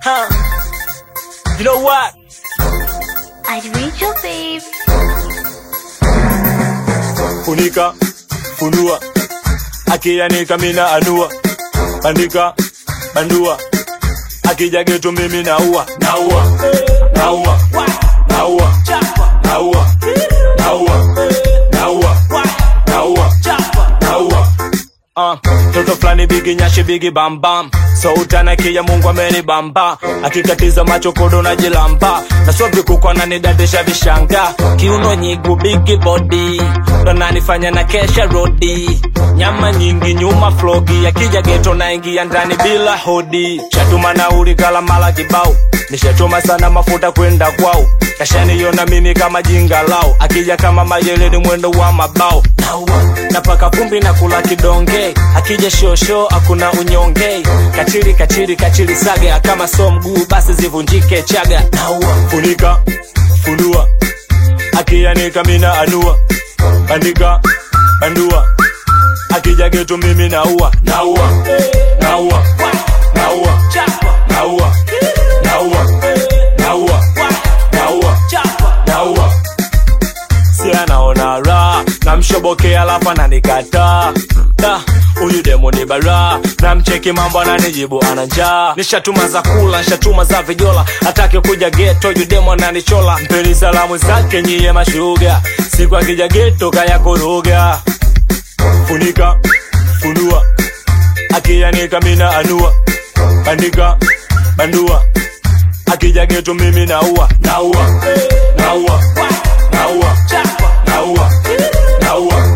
Huh. You know what? I read your babe. Funika, funua, akianika mina anua, bandika, bandua, akija geto mimi naua, naua, naua, naua, naua, naua, naua, naua, naua. Uh, toto fulani bigi nyashi bigi bambam so utanakia mungu ameni bamba akikatiza macho kodo na jilamba na so vikukwa nanidadisha vishanga kiuno nyigu bigi body ndo nanifanya na kesha rodi nyama nyingi nyuma flogi akija geto naingia ndani bila hodi shatuma nauli kala mala kibao nishachoma sana mafuta kwenda kwao kashaniona mimi kama jinga lao akija kama majeleni mwendo wa mabao naua napaka vumbi na kula kidonge akija shosho hakuna unyonge kachiri kachiri kachiri saga kama so mguu basi zivunjike chaga naua funika funua akianika mina anua bandika bandua akija geto mimi naua naua naua naua naua naua naua naua naua si anaona raha namshobokea alafu ananikataa Da, huyu demo ni bara namcheki mambo ananijibu ana njaa nishatuma za kula nishatuma za vijola atake kuja geto yu demo ananichola mpeni salamu zake nyiye mashuga siku akija geto kaya kuruga funika funua akianika mina anua bandika bandua akija geto mimi naua naua naua naua naua naua